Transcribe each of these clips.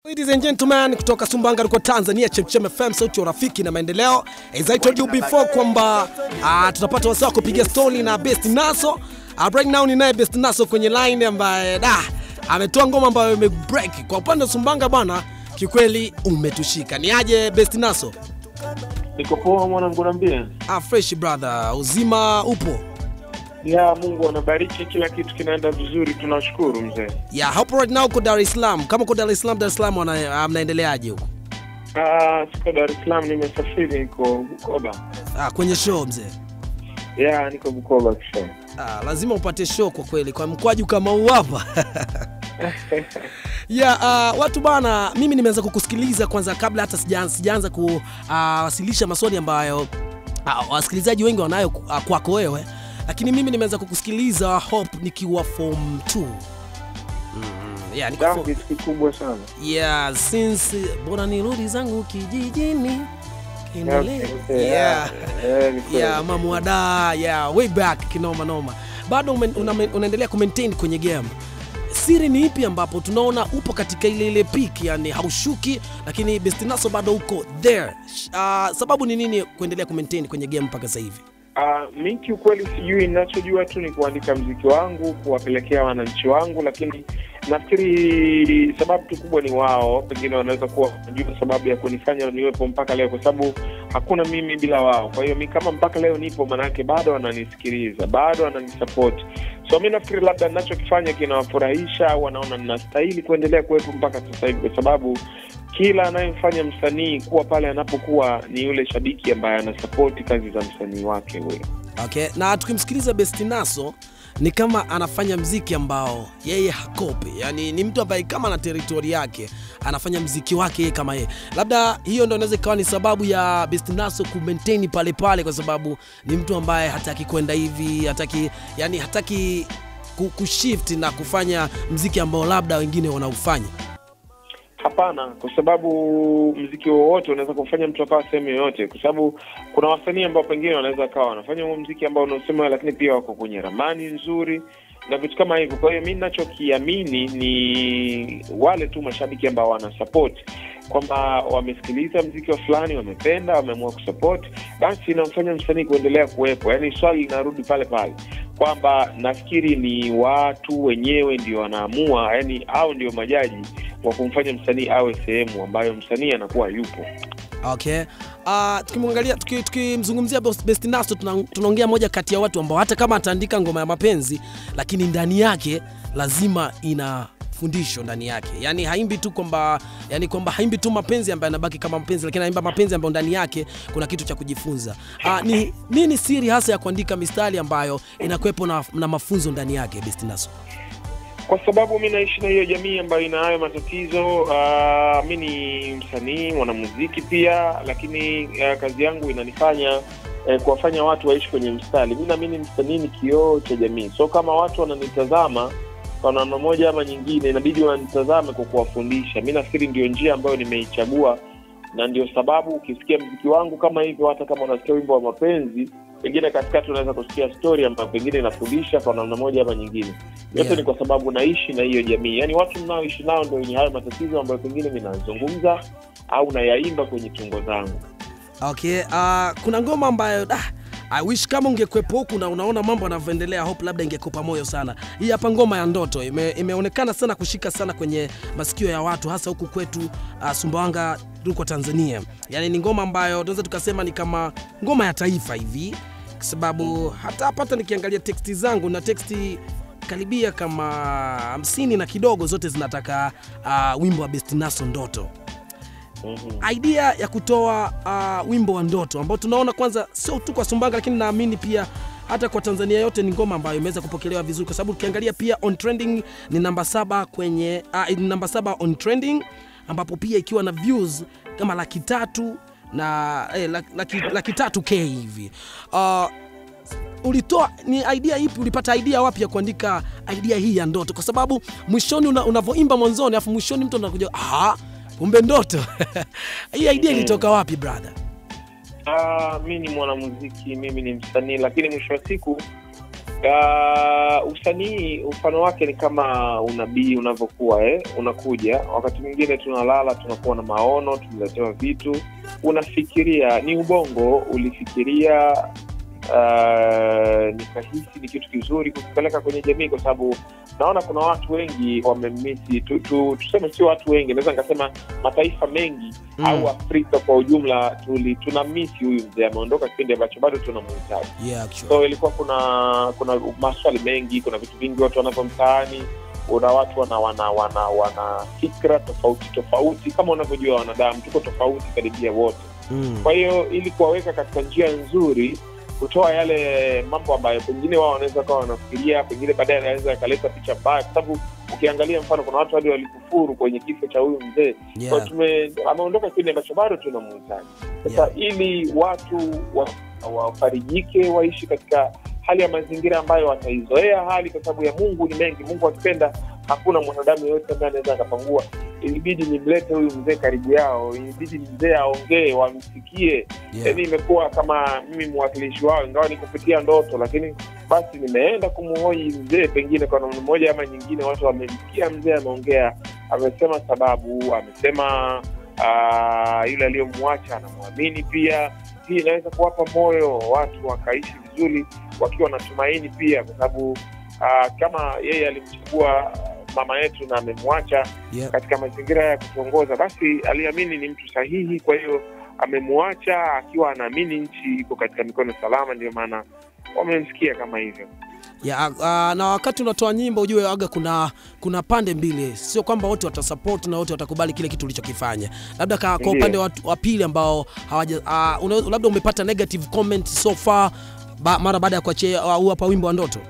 Ladies and gentlemen, kutoka Sumbawanga liko Tanzania, Chemchem FM, sauti ya urafiki na maendeleo. As I told you before kwamba uh, tutapata wasaa kupiga story na Best Naso. Uh, right now ninaye Best Naso kwenye line ambaye da ametoa ngoma ambayo imebreak. Kwa upande wa Sumbawanga bwana, kikweli umetushika. Ni aje Best Naso? Niko poa mwanangu, naambia Ah, fresh brother, uzima upo? ya Mungu anabariki, kila kitu kinaenda vizuri, tunashukuru mzee. Yeah, hapo right now uko Dar es Salaam. Kama uko Dar es Salaam, Dar es Salaam wana- ah, mnaendeleaje huko? Ah, siko Dar es Salaam, nimesafiri, niko Bukoba. Ah, kwenye show mzee. Ya, niko Bukoba kisha. Ah, lazima upate show kwa kweli kwa mkwaju kama huu hapa. yeah, uh, watu bana, mimi nimeanza kukusikiliza kwanza kabla hata sijaanza sijaanza kuwasilisha maswali ambayo uh, wasikilizaji wengi wanayo uh, kwako wewe, lakini mimi nimeanza kukusikiliza Hope nikiwa form 2. Mm, yeah, nikiwa form, Dhambi kikubwa sana. yeah, since bora nirudi zangu kijijini Kindele. Okay, yeah. eh, ni kweli. yeah, mamuada yeah, way back kinoma noma bado ume- una, unaendelea kumaintain kwenye game siri ni ipi ambapo tunaona upo katika ile ile peak yani haushuki lakini bestinaso bado uko there uh, sababu ni nini kuendelea kumaintain kwenye game mpaka sasa hivi Ah, mi kiukweli sijui, ninachojua tu ni kuandika mziki wangu, kuwapelekea wananchi wangu, lakini nafikiri sababu tu kubwa ni wao, pengine wanaweza kuwa wanajua sababu ya kunifanya niwepo mpaka leo, kwa sababu hakuna mimi bila wao. Kwa hiyo mi kama mpaka leo nipo, manake bado wananisikiliza, bado wananisupport. So mi nafikiri labda ninachokifanya kinawafurahisha au wanaona ninastahili kuendelea kuwepo mpaka sasa hivi, kwa sababu kila anayemfanya msanii kuwa pale anapokuwa ni yule shabiki ambaye anasapoti kazi za msanii wake huyo. okay na tukimsikiliza bestinaso ni kama anafanya mziki ambao yeye hakopi yani ni mtu ambaye kama na teritori yake anafanya mziki wake yeye kama yeye labda hiyo ndo inaweza ikawa ni sababu ya bestinaso kumaintain pale pale kwa sababu ni mtu ambaye hataki kwenda hivi hataki yani hataki ku- kushift na kufanya mziki ambao labda wengine wanaufanya Hapana, kwa sababu mziki wowote unaweza kumfanya mtu akawa sehemu yoyote, kwa sababu kuna wasanii ambao pengine wanaweza kawa wanafanya huo mziki ambao unaosema, lakini pia wako kwenye ramani nzuri na vitu kama hivyo. Kwa hiyo mi ninachokiamini ni wale tu mashabiki ambao wanasupport kwamba wamesikiliza mziki wa fulani, wamependa, wameamua kusupport, basi inamfanya msanii kuendelea kuwepo. Yaani swali linarudi pale pale kwamba nafikiri ni watu wenyewe ndio wanaamua, yani au ndio majaji wa kumfanya msanii awe sehemu ambayo msanii anakuwa yupo. okay uh, tukimwangalia tuki- tukimzungumzia Best- bestinaso tuna- tunaongea moja kati ya watu ambao hata kama ataandika ngoma ya mapenzi lakini ndani yake lazima ina fundisho ndani yake yani haimbi tu kwamba yani kwamba haimbi tu mapenzi ambayo yanabaki kama mapenzi lakini anaimba mapenzi ambayo ndani yake kuna kitu cha kujifunza uh, ni nini siri hasa ya kuandika mistari ambayo inakuwepo na, na mafunzo ndani yake bestinaso Kwa sababu mi naishi na hiyo jamii ambayo ina hayo matatizo. Uh, mi ni msanii mwanamuziki pia, lakini uh, kazi yangu inanifanya eh, kuwafanya watu waishi kwenye mstari. Mi naamini msanii ni kioo cha jamii, so kama watu wananitazama kwa namna moja ama nyingine, inabidi wanitazame kwa kuwafundisha. Mi nafikiri ndio njia ambayo nimeichagua, na ndio sababu ukisikia mziki wangu kama hivyo, hata kama unasikia wimbo wa mapenzi, pengine katikati unaweza kusikia story ambayo pengine inafundisha kwa namna moja ama nyingine. Yote Yeah. ni kwa sababu naishi na hiyo jamii, yaani watu mnaoishi nao ndio wenye hayo matatizo ambayo pengine ninazungumza au nayaimba kwenye tungo zangu. Okay, uh, kuna ngoma ambayo ah, I wish kama ungekwepo huku na unaona mambo yanavyoendelea, hope labda ingekupa moyo sana. Hii hapa ngoma ya ndoto ime, imeonekana sana kushika sana kwenye masikio ya watu hasa huku kwetu uh, Sumbawanga tuko Tanzania. Yaani ni ngoma ambayo tunaweza tukasema ni kama ngoma ya taifa hivi, kwa sababu hata hapa hata nikiangalia teksti zangu na teksti karibia kama hamsini na kidogo zote zinataka uh, wimbo wa Bestinaso ndoto Mhm. idea ya kutoa uh, wimbo wa ndoto ambao tunaona kwanza sio tu kwa Sumbawanga, lakini naamini pia hata kwa Tanzania yote ni ngoma ambayo imeweza kupokelewa vizuri, kwa sababu ukiangalia pia on trending ni namba saba kwenye uh, ni namba saba on trending, ambapo pia ikiwa na views kama laki tatu na eh, laki, laki, laki tatu k hivi uh, ulitoa ni idea ipi ulipata idea wapi ya kuandika idea hii ya ndoto kwa sababu mwishoni una, unavyoimba mwanzoni afu mwishoni mtu anakuja ah kumbe ndoto hii idea ilitoka wapi brother Ah, mi ni mwanamuziki, mimi ni msanii, lakini mwisho wa siku Uh, usanii mfano wake ni kama unabii unavyokuwa eh? Unakuja wakati mwingine tunalala, tunakuwa na maono, tunaletewa vitu, unafikiria, ni ubongo ulifikiria, uh, nikahisi ni kitu kizuri kukipeleka kwenye jamii, kwa sababu naona kuna watu wengi wamemisi tu, tu, tuseme sio watu wengi, naweza nikasema mataifa mengi Mm. au Afrika kwa ujumla tuli, tuna misi huyu mzee, ameondoka kipindi ambacho bado tunamhitaji Yeah, actually. so ilikuwa kuna kuna maswali mengi kuna vitu vingi watu wanavyo mtaani una watu wana wana wana wana fikra tofauti tofauti kama unavyojua wanadamu tuko tofauti karibia wote Mm. kwa hiyo ili kuwaweka katika njia nzuri kutoa yale mambo ambayo pengine wao wanaweza kawa wanafikiria pengine baadaye anaweza yakaleta picha mbaya kwa sababu ukiangalia mfano kuna watu hadi walikufuru kwenye kifo cha huyu mzee Yeah. kwa tume ameondoka kipindi ambacho bado tunamhitaji sasa Yeah. ili watu wa- wafarijike waishi katika hali ya mazingira ambayo wataizoea hali kwa sababu ya mungu ni mengi mungu akipenda hakuna mwanadamu yoyote ambaye anaweza akapangua ilibidi nimlete huyu mzee karibu yao ilibidi mzee aongee wamsikie Yeah. yaani imekuwa kama mimi mwakilishi wao ingawa ni kupitia ndoto lakini basi nimeenda kumhoji mzee pengine kwa namna moja ama nyingine watu wamemsikia mzee ameongea amesema sababu amesema ah, yule aliyomwacha anamwamini pia hii inaweza kuwapa moyo watu wakaishi vizuri wakiwa na tumaini pia kwa sababu ah, kama yeye alimchagua mama yetu na amemwacha Yeah. katika mazingira ya kutuongoza basi aliamini ni mtu sahihi kwa hiyo amemwacha akiwa anaamini nchi iko katika mikono salama ndio maana wamemsikia kama hivyo Ya, uh, na wakati unatoa nyimbo ujue aga kuna kuna pande mbili, sio kwamba wote watasupport na wote watakubali kile kitu ulichokifanya. Labda ka, kwa Ndiyo. upande wa, wa pili ambao hawaja uh, una, labda umepata negative comment so far ba, mara baada ya kuachia uh, huu hapa wimbo wa ndoto.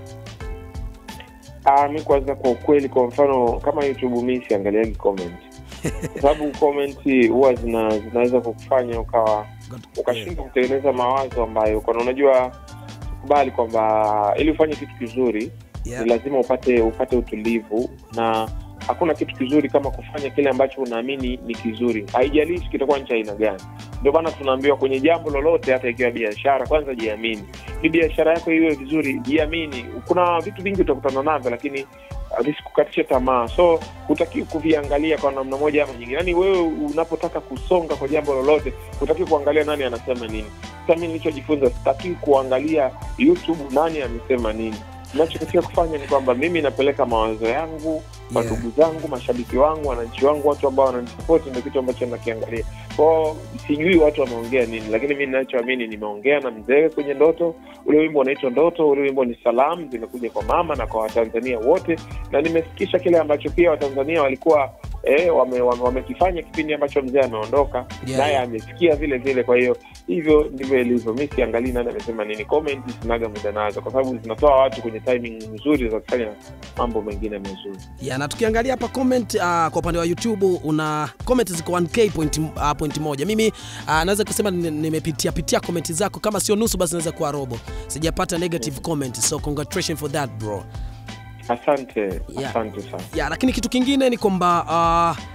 Ah, mi kwanza kwa ukweli kwa mfano kama youtube mi siangaliagi comment kwa sababu comment huwa zina, zinaweza kukufanya ukawa ukashindwa kutengeneza mawazo ambayo kana unajua kubali kwamba ili ufanye kitu kizuri Yeah. ni lazima upate upate utulivu na hakuna kitu kizuri kama kufanya kile ambacho unaamini ni kizuri haijalishi kitakuwa nchi aina gani ndio maana tunaambiwa kwenye jambo lolote hata ikiwa biashara kwanza jiamini ni biashara yako iwe vizuri jiamini kuna vitu vingi utakutana navyo lakini uh, visikukatishe tamaa so hutakiwi kuviangalia kwa namna moja ama nyingine yaani wewe unapotaka kusonga kwa jambo lolote hutakiwi kuangalia nani anasema nini sasa mi nilichojifunza sitakiwi kuangalia youtube nani amesema nini nachotakiwa kufanya ni kwamba mimi napeleka mawazo yangu kwa Yeah. ndugu zangu mashabiki wangu wananchi wangu watu ambao wananisapoti ndio kitu ambacho nakiangalia kwao sijui watu wameongea nini lakini mi ninachoamini nimeongea na mzee kwenye ndoto ule wimbo unaitwa ndoto ule wimbo ni salamu zimekuja kwa mama na kwa watanzania wote na nimefikisha kile ambacho pia watanzania walikuwa eh, wamekifanya wame, wamekifanya kipindi ambacho mzee ameondoka Yeah, naye yeah. amesikia vile vile kwa hiyo hivyo ndivyo ilivyo mi siangalii nani amesema nini comment sinaga muda nazo kwa sababu zinatoa watu kwenye timing nzuri za kufanya mambo mengine mazuri Ya, na tukiangalia hapa comment uh, kwa upande wa YouTube una comment ziko 1k point, uh, point moja. Mimi uh, naweza kusema ni- nimepitia pitia comment zako, kama sio nusu basi naweza kuwa robo. Sijapata negative comment, so congratulations for that bro. asante Yeah. asante sana ya lakini kitu kingine ni kwamba uh,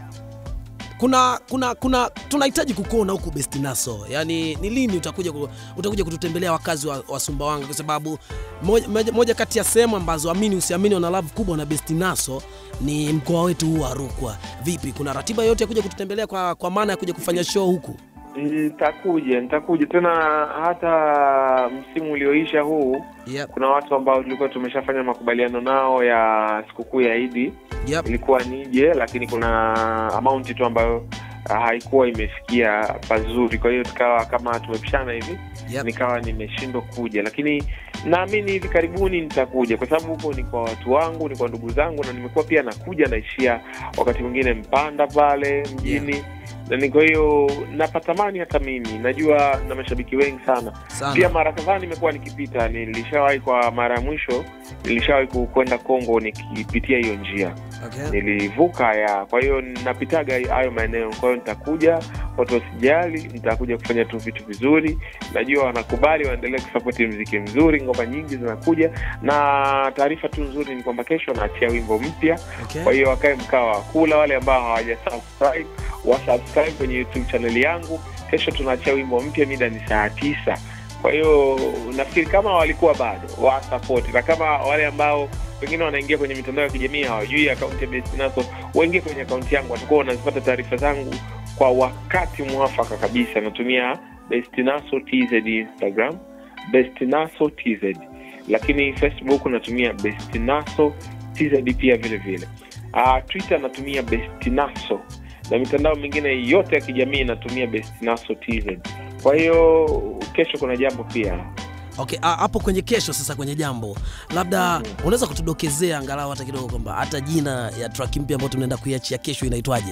kuna kuna kuna tunahitaji kukuona huku Bestinaso, yaani ni lini utakuja ku, utakuja kututembelea wakazi wa, wa Sumbawanga, kwa sababu moja, moja, moja kati ya sehemu ambazo amini usiamini wana love kubwa na Bestinaso ni mkoa wetu huu wa Rukwa. Vipi, kuna ratiba yote ya kuja kututembelea kwa, kwa maana ya kuja kufanya show huku? nitakuja nitakuja tena hata msimu ulioisha huu Yep, kuna watu ambao tulikuwa tumeshafanya makubaliano nao ya sikukuu ya idi yep, ilikuwa nije lakini kuna amaunti tu ambayo ah, haikuwa imefikia pazuri kwa hiyo tukawa kama tumepishana hivi yep. nikawa nimeshindwa kuja lakini naamini hivi karibuni nitakuja kwa sababu huko ni kwa watu wangu ni kwa ndugu zangu na nimekuwa pia nakuja naishia wakati mwingine mpanda pale mjini na ni kwa hiyo napatamani hata mimi najua na mashabiki wengi sana Sana. pia mara kadhaa nimekuwa nikipita nilishawahi kwa mara ya mwisho nilishawahi ku- kwenda kongo nikipitia hiyo njia Okay. nilivuka ya kwa hiyo napitaga hayo maeneo kwa hiyo nitakuja watu wasijali nitakuja kufanya tu vitu vizuri najua wanakubali waendelee kusapoti mziki mzuri ngoma nyingi zinakuja na taarifa tu nzuri ni kwamba kesho naachia wimbo mpya Okay. kwa hiyo wakae mkaa wa kula wale ambao hawaja subscribe wasubscribe kwenye youtube channel yangu kesho tunaachia wimbo mpya mida ni saa tisa Kwa hiyo nafikiri kama walikuwa bado wasapoti, na kama wale ambao pengine wanaingia kwenye mitandao ya kijamii hawajui akaunti ya Best Naso, waingie kwenye akaunti yangu, watakuwa wanazipata taarifa zangu kwa wakati mwafaka kabisa. Natumia Best Naso TZ Instagram, Best Naso TZ, lakini Facebook natumia Best Naso TZ pia vile vile. Uh, Twitter natumia Best Naso na mitandao mingine yote ya kijamii natumia Best Naso TZ. Kwa hiyo kesho kuna jambo pia Okay, ah, hapo kwenye kesho sasa, kwenye jambo labda unaweza kutudokezea angalau hata kidogo kwamba hata jina ya track mpya ambayo tunaenda kuiachia kesho inaitwaje?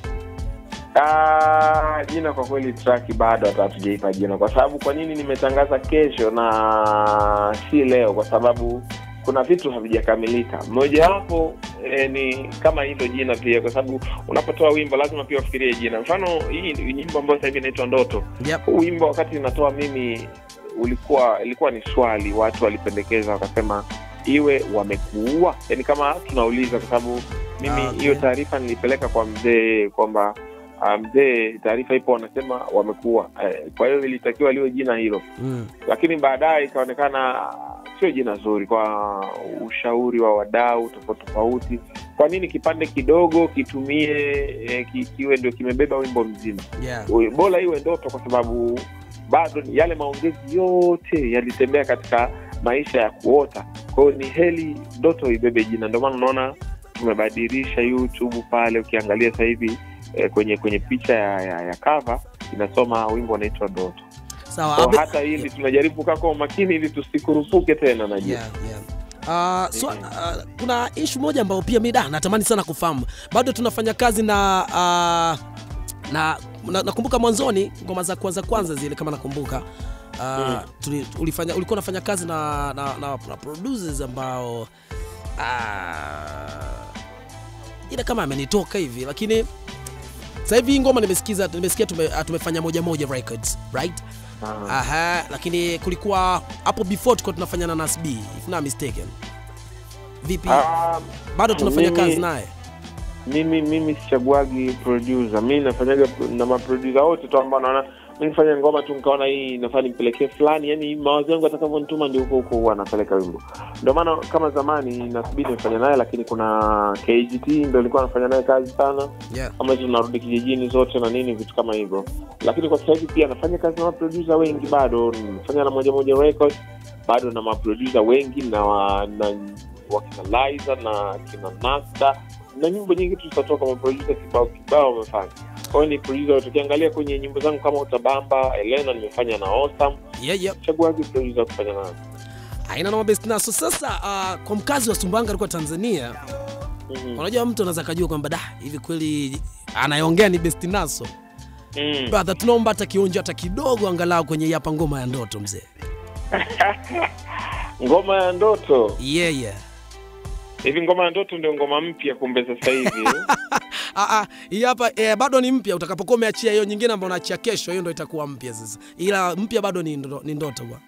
Ah, jina kwa kweli track bado hata hatujaipa jina, kwa sababu kwa nini nimetangaza kesho na si leo? Kwa sababu kuna vitu havijakamilika. Mojawapo eh, ni kama hilo jina pia, kwa sababu unapotoa wimbo lazima pia ufikirie jina. Mfano hii ni nyimbo ambayo sasa hivi inaitwa Ndoto. Yep. Huu wimbo wakati inatoa mimi ulikuwa ilikuwa ni swali, watu walipendekeza wakasema iwe wamekuua, yani kama tunauliza, kwa sababu mimi Ah, okay. hiyo taarifa nilipeleka kwa mzee kwamba ah, mzee, taarifa ipo, wanasema wamekuua. Eh, kwa hiyo ilitakiwa liwe jina hilo, Mm. lakini baadaye ikaonekana sio jina zuri. Kwa ushauri wa wadau tofauti tofauti, kwa nini kipande kidogo kitumie eh, ki- kiwe ndio kimebeba wimbo mzima? Yeah. Uwe- bora iwe ndoto kwa sababu bado ni- yale maongezi yote yalitembea katika maisha ya kuota kwa hiyo ni heli ndoto ibebe jina ndio maana unaona tumebadilisha youtube pale ukiangalia sasa hivi eh, kwenye kwenye picha ya, ya, ya cover inasoma wimbo unaitwa ndoto Sawa. kwa Abe- hata hili tunajaribu kukaa kwa umakini ili tusikurupuke tena najua Yeah, yeah. Uh, so, uh, kuna ishu moja ambayo pia mi da natamani sana kufahamu. Bado tunafanya kazi na uh, na na- nakumbuka mwanzoni ngoma za kwanza kwanza zile kama nakumbuka uh, Mm. tuli, ulifanya, ulikuwa unafanya kazi na, na, na, na producers ambao uh, ila kama amenitoka hivi lakini sasa hivi hii ngoma nimesikiza nimesikia tume, uh, tumefanya moja moja records right Ah. Aha, lakini kulikuwa hapo before tulikuwa tunafanya na Nas B if not mistaken. Vipi? Ah, Bado tunafanya mimi- kazi naye? mimi mimi sichaguagi producer mi nafanyaga na maproducer wote tu ambao naona mi nifanya ngoma tu nikaona hii nafaa nimpelekee fulani yani mawazo yangu atakavyonituma ndio huko huko huwa anapeleka wimbo ndio maana kama zamani nasubiri nifanya naye lakini kuna kgt ndo ilikuwa anafanya naye kazi sana Yeah. kama hizo tunarudi kijijini zote na nini vitu kama hivyo lakini kwa sasa hivi pia nafanya kazi na maproducer wengi bado nafanya na moja moja records bado na maproducer wengi na, wa, na wakina Liza na kina Nasta na nyimbo nyingi tu zitatoka maproducer kibao kibao wamefanya kwa hiyo ni producer wote. ukiangalia kwenye nyimbo zangu kama utabamba elena nimefanya na Osam Yeah, yeah. chaguagi producer kufanya nayo Haina noma best naso. Sasa uh, kwa mkazi wa Sumbawanga alikuwa Tanzania, Mhm. unajua mtu anaweza kujua kwamba da hivi kweli anayeongea ni best naso. Mm. Brother, tunaomba hata kionjo hata kidogo angalau kwenye hii hapa ngoma ya ndoto mzee. ngoma ya ndoto Yeah, yeah. hivi ngoma ya ndoto ndio ngoma mpya kumbe sasa hivi Ah, ah, hii hapa eh, bado ni mpya. Utakapokuwa umeachia hiyo nyingine ambayo unaachia kesho, hiyo ndo itakuwa mpya sasa, ila mpya bado ni, ndo, ni ndoto bwana.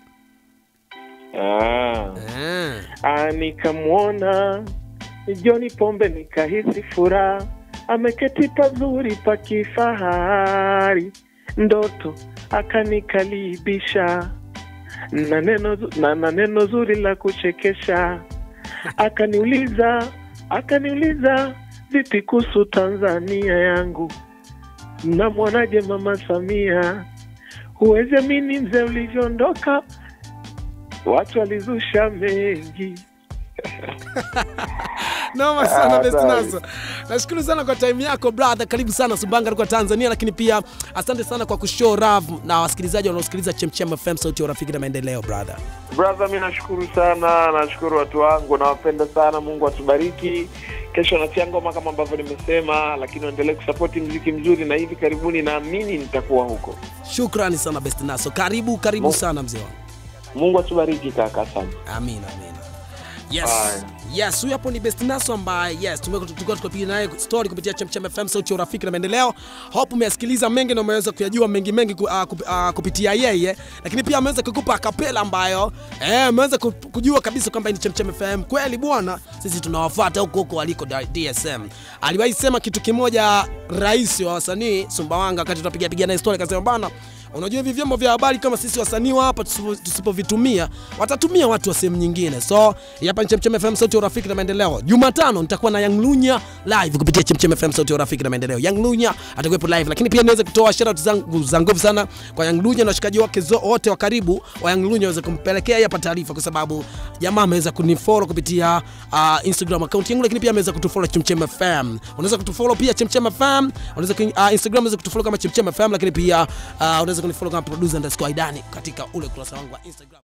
ah. Ah. Ah, nikamwona Joni Pombe nikahisi furaha, ameketi pazuri pa kifahari, ndoto akanikalibisha na neno, zu- na, na neno zuri la kuchekesha, akaniuliza akaniuliza vipi kuhusu Tanzania yangu, namwonaje mama Samia? Huwezi amini mzee ulivyoondoka, watu walizusha mengi Noma sana Ah, best sawa. naso. Nashukuru sana kwa time yako brother. Karibu sana Sumbawanga kwa Tanzania, lakini pia asante sana kwa kushow love na wasikilizaji wanaosikiliza Chemchem FM sauti ya urafiki na maendeleo brother. Brother, mi nashukuru sana, nashukuru watu wangu, nawapenda sana. Mungu atubariki. Kesho natia ngoma kama ambavyo nimesema, lakini waendelee kusapoti mziki mzuri, na hivi karibuni naamini nitakuwa huko. Shukrani sana best naso. Karibu karibu Mo- sana mzee wangu. Mungu atubariki kaka, asante. Amina, amina. Yes. Haya. Yes, huyu hapo ni Best Naso ambaye yes, tumekuwa tulikuwa tukipiga naye story kupitia Chemchem FM sauti ya urafiki na maendeleo. Hope umeyasikiliza mengi na umeweza kuyajua mengi mengi ku, uh, kup, uh, kupitia yeye, lakini pia ameweza kukupa kapela ambayo eh, ameweza ku- kujua kabisa kwamba hii ni Chemchem FM. Kweli bwana, sisi tunawafuata huko huko waliko da- DSM. Aliwahi sema kitu kimoja rais wa wasanii Sumbawanga wakati tunapiga piga naye story akasema bana Unajua hivi vyombo vya habari kama sisi wasanii wa hapa tusipo- tusipovitumia watatumia watu wa sehemu nyingine. So hii hapa ni Chemchem FM sauti ya urafiki na maendeleo. Jumatano nitakuwa na Young Lunya live kupitia Chemchem FM sauti ya urafiki na maendeleo. Young Lunya atakuwepo live, lakini pia niweze kutoa shout out zangu za nguvu sana kwa Young Lunya na washikaji wake zo- wote wa karibu wa Young Lunya waweze kumpelekea hii hapa taarifa, kwa sababu jamaa ameweza kunifollow kupitia uh, Instagram account yangu, lakini pia ameweza kutufollow Chemchem FM. Unaweza kutufollow pia Chemchem FM, unaweza ku- uh, Instagram unaweza kutufollow kama Chemchem FM, lakini pia uh, unaweza kunifollow kama producer underscore Aidani katika ule ukurasa wangu wa Instagram.